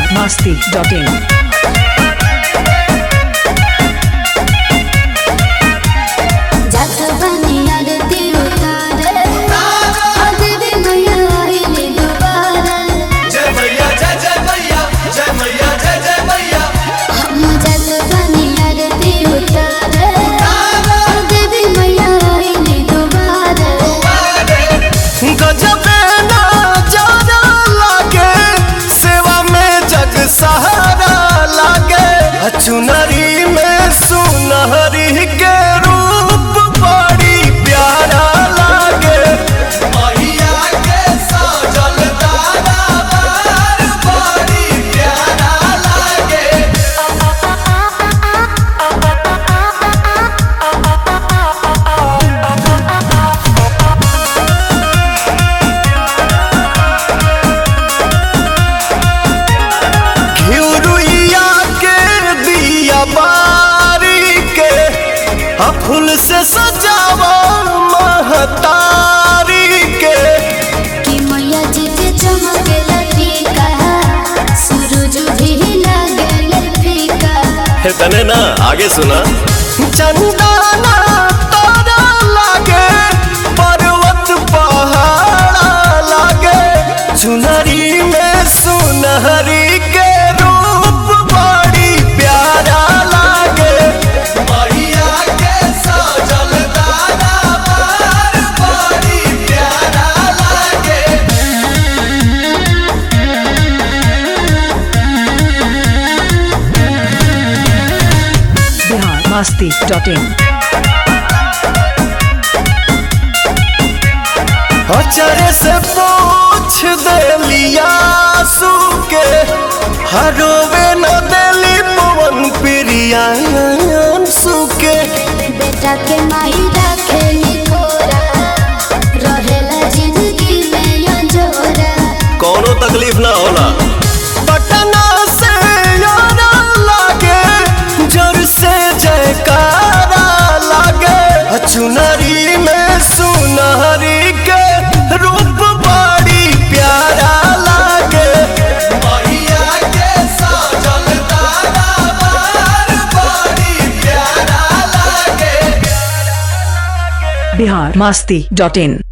masti.in. जात बनिया रे तिरुतारे अदेवी मैया आइले दुबारा जय मैया जय जय मैया जय मैया जय जय मैया हम जात बनिया रे तिरुतारे अदेवी मैया आइले दुबारा गजबे नजारा लागे सेवा में जग सहारा लागे चुनरी में सुनहरी के रूप बड़ी प्यारा लागे मैया के सजल दरबार बड़ी प्यारा लागे घिउरुइया के दिया बारी के आ फूल से सजावा महतारी के कि मैया जी के चमके लटीका सूरज भी लागल फीका हे तने ना आगे सुना चंदना तारा लागे पर्वत पहाड़ा लागे चुनरी में सुनहरी के रूप बड़ी प्यारा लागे मैया के सजल दरबार बड़ी प्यारा लागे Bihar masti.in. अचरे से पूछ देलिया के हरोवे न देली पवन प्रिया सुके बेटा के माई रखेली थोरा रहेला जिंदगी में अंजोरा कोनो तकलीफ ना होला पटना से यारा लागे जोर से जयकारा लागे चुनरी में सुनहरी के रूप बड़ी प्यारा लागे मैया के सजल दरबार बड़ी प्यारा लागे Bihar masti.in.